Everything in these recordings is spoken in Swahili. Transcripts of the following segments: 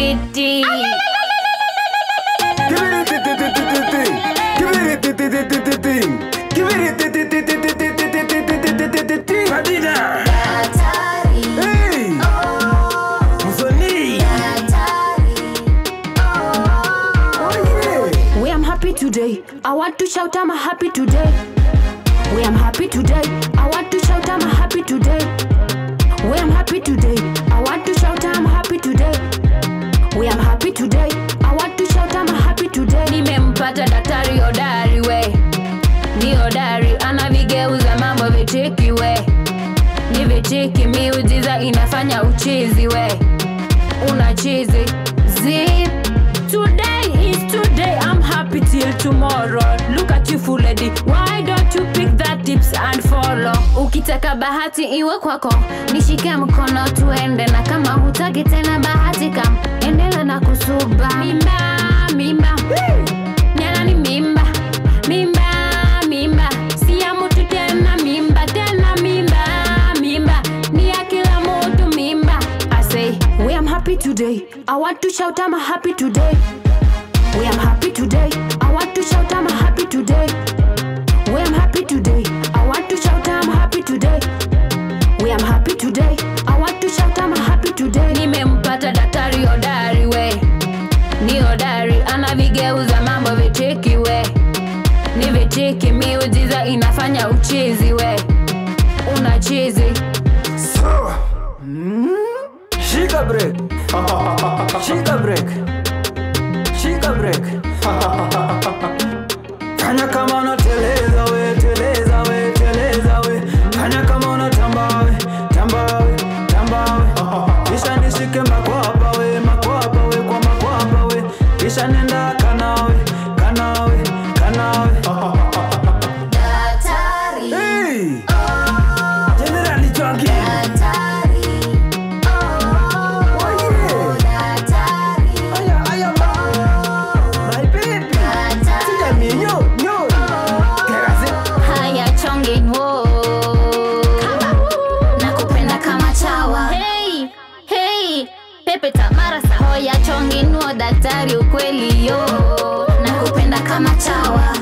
fiti Give it a ti- ti- ti- ti- ti- ting. Give it a ti- ti- ti- ti- ti- ting. Give it a ti- ti- ti- ti- ti- ti- ti- ti- ti- ti- ti- ti- ti- ting. Adina. Hey. Msanii. Oh, yeah. We am happy today. I want to shout I'm happy today. We am happy today. I want to shout I'm happy today. We am happy today. I want to shout I'm happy today. We am happy today. I want to shout I'm happy today. nimempata daktari hodari we ni hodari anavigeuza mambo vitiki we ni vitiki miujiza inafanya uchizi we una chizi zip Today is today. I'm happy till tomorrow. Look at you, fool lady. Why don't you pick that tips and follow? ukitaka bahati iwe kwako nishike mkono tuende na kama hutaki tena bahati kam endela na kusuba mimba mimba nyana ni mimba mimba mimba si ya mutu tena mimba tena mimba mimba ni ya kila mutu mimba asei We am happy today. I want to shout I'm happy today. We am happy today. I want to shout I'm happy today. We am happy today. I want to shout I'm happy today. We am happy today. I want to shout I'm happy today. nimempata daktari hodari we ni hodari anavigeuza mambo vitiki we ni vitiki miujiza inafanya uchizi we una chizi So. Shika break. Shika break. Shika break. Fanya kama unateleza we, teleza we, teleza we. Fanya kama unatamba we, tamba we, tamba we. Kisha nishike makwapa we, makwapa we, kwa makwapa we. Kisha nenda kanawe, kanawe, kanawe. Hey! General Chongi. Oh yeah. Aya, aya, ma. My baby. Sija mi, nyo, nyo. Kerazi. haya chongenwo nakupenda kama chawa hey, hey, pepe tamara sahoya chongenwo daktari ukweli yo nakupenda kama chawa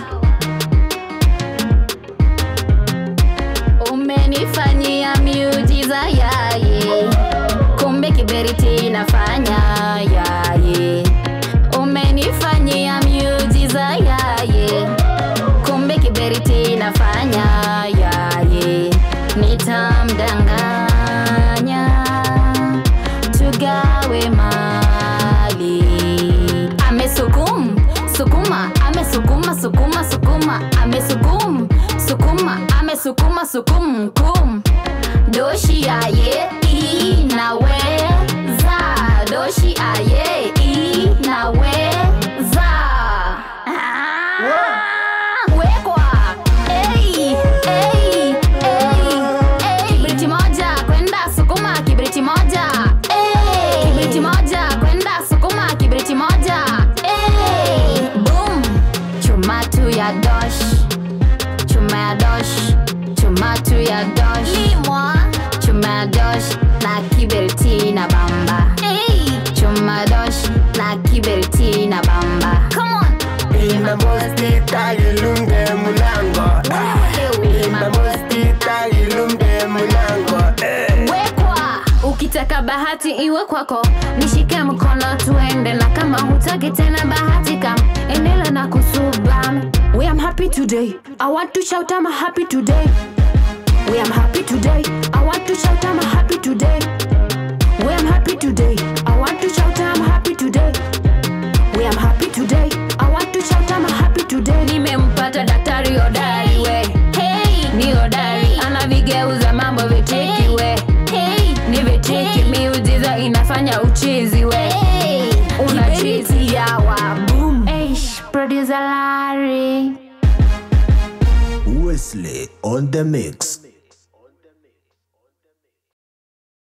umenifanyia miujiza yaye kumbe kiberiti inafanya yaye umenifanyia miujiza yaye kumbe kiberiti inafanya yaye nitamdanganya tugawe mali amesukum sukuma amesukuma sukuma sukuma amesukum sukuma amesukuma sukum kum doshi aye inaweza doshi aye inaweza Ah, wekwa Ei, ei, ei, ei. kibriti moja kwenda sukuma kibriti moja Ei, kibriti moja kwenda sukuma kibriti moja Ei, boom chuma tu ya dosh chuma ya dosh chuma tu ya dosh limwa chuma ya dosh na kiberiti na bamba Ei, chuma dosh na kiberiti na bamba come on Imemostita ilunge mulango. Imemostita ilunge mulango. Eh. wekwa ukitaka bahati iwe kwako nishike mkono tuende na kama hutaki tena bahati kam endela na kusubam We am happy today. I want to shout I'm happy today. We am happy today. I want to shout I'm happy today. We am happy today. I want to shout I'm happy today. We am happy today. I want to shout I'm happy today. nimempata daktari hodari we hey, ni hodari anavigeuza mambo vitiki we hey, ni vitiki miujiza inafanya uchizi we hey, una chizi yawa boom Eish, producer Larry Wesley on the mix.